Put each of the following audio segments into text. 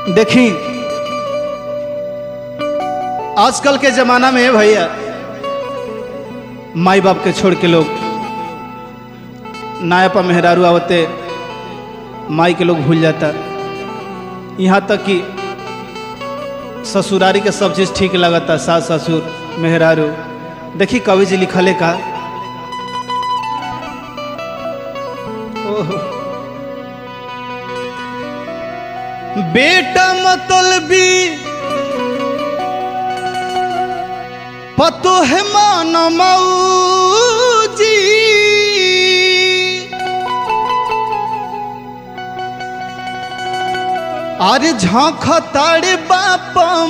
देखी आजकल के जमाना में भैया माई बाप के छोड़ के लोग नाया पर मेहरारू आवते माई के लोग भूल जाता यहाँ तक कि ससुरारी के सब चीज़ ठीक लगता सास ससुर मेहरारू देखी कवि जी लिखले का ओहो बेटा मतलबी पतो है मान मऊजी अरे झाँख तारे बाप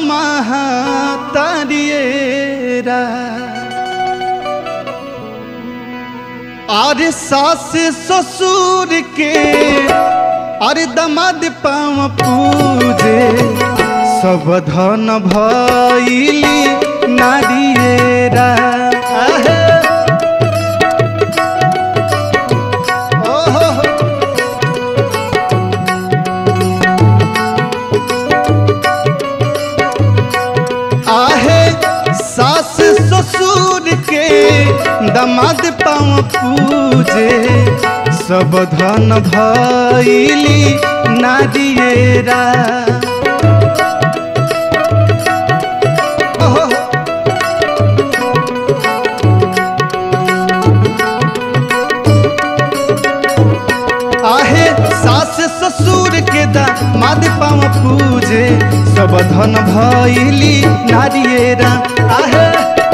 महातारियरा अरे सास ससुर के अरे दमाद पाँव पूजे सब धन भैली नारियरा आहे। ओहो। आहे सास ससुर के दमाद पाँव पूजे सब धन भैली नारियरा ओहो। आहे सास ससुर के दामाद पाँव पूजे सब धन भैली नारियरा आहे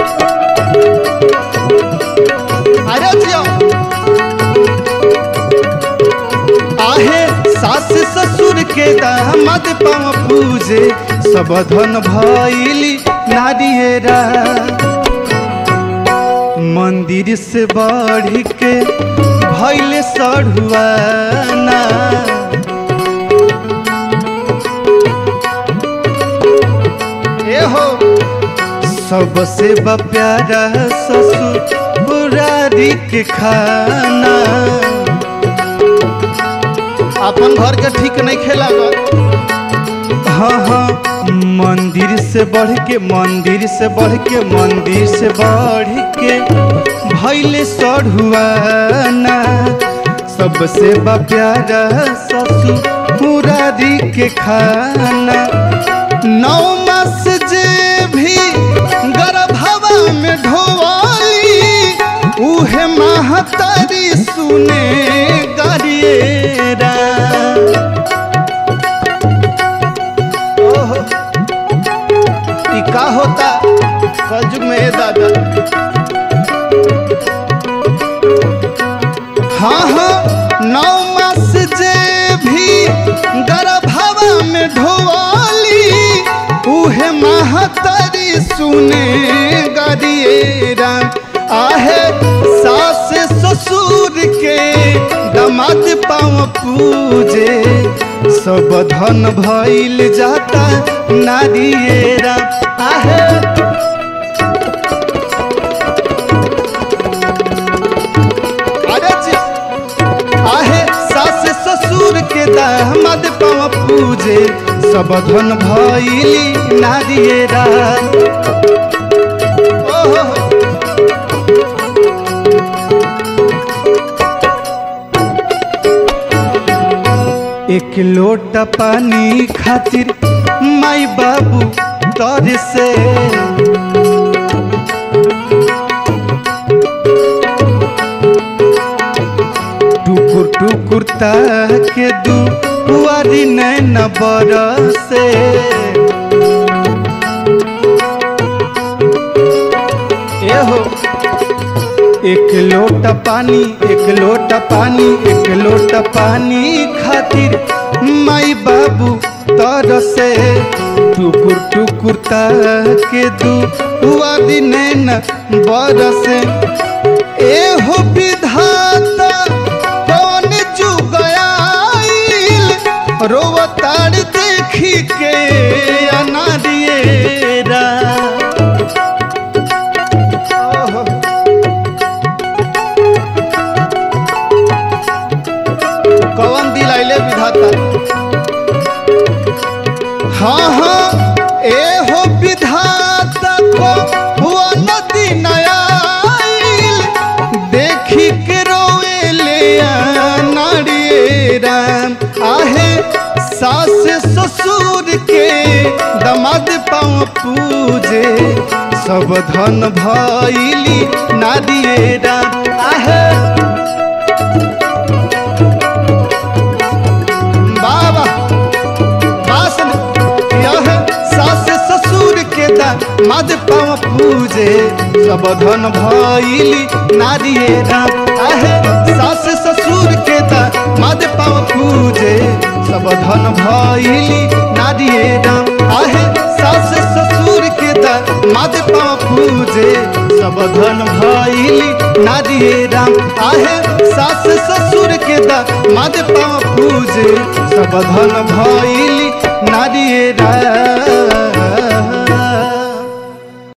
अरे जियो आहे सास ससुर के दामाद पाँव पूजे सब धन भैली नारियरा मंदिर से बढ़ के भैले सढ़ुआना ए हो सबसे बा प्यारा ससुरारी के खाना अपन घर के ठीक नहीं खेला हाँ हाँ मंदिर से बढ़ के मंदिर से बढ़ के मंदिर से बढ़ के भैले सढ़ुआना सबसे बा प्यारा ससुरारी के खाना नौ मास जे भी गर्भवा में ढोवाली उहे महतारी सुने गरिएरा ओहो ई का होता कलयुग में ए दादा हाँ हाँ नौ मास जे भी गर्भवा में ढोवाली उहे महतारी सुने गरिएरा आहे सास ससुर के दमाद पाँव पूजे सब धन भइल जाता नारियरा आहे अरे जी, आहे सास ससुर के दामाद पाँव पूजे सब धन भइली नारियरा ओहो एक लोटा पानी खातिर माई बाबू तर से टुकुर टुकुर ताके दू बुआरी नैन बरसे एहो एक लोटा पानी एक लोटा पानी एक लोटा पानी खातिर माई बाबू तरसे टुकुर टुकुर ताके दू हुआ दिन बरसे एहो विधाता कौन जुग आइल रोवतार देखी के अनारियरा ओहो कौन दिल आइले विधाता हाँ हाँ ए हो विधाता को हुआ नदी नयाइल देखी के रोए ले नारिये राम आहे सास ससुर के दमाद पाँव पूजे सब धन भैली नारिये राम आहे बाबा वासन यह सास ससुर के दामाद पाँव पूजे सब धन भैली नारिये राम आहे सास ससुर के दामाद पाँव पूजे सब धन भैली नारिये राम आहे सास ससुर के दामाद पाँव पूजे सब धन भैली नारिये राम आहे सास ससुर के दामाद पाँव पूजे सब धन भैली नारिये राम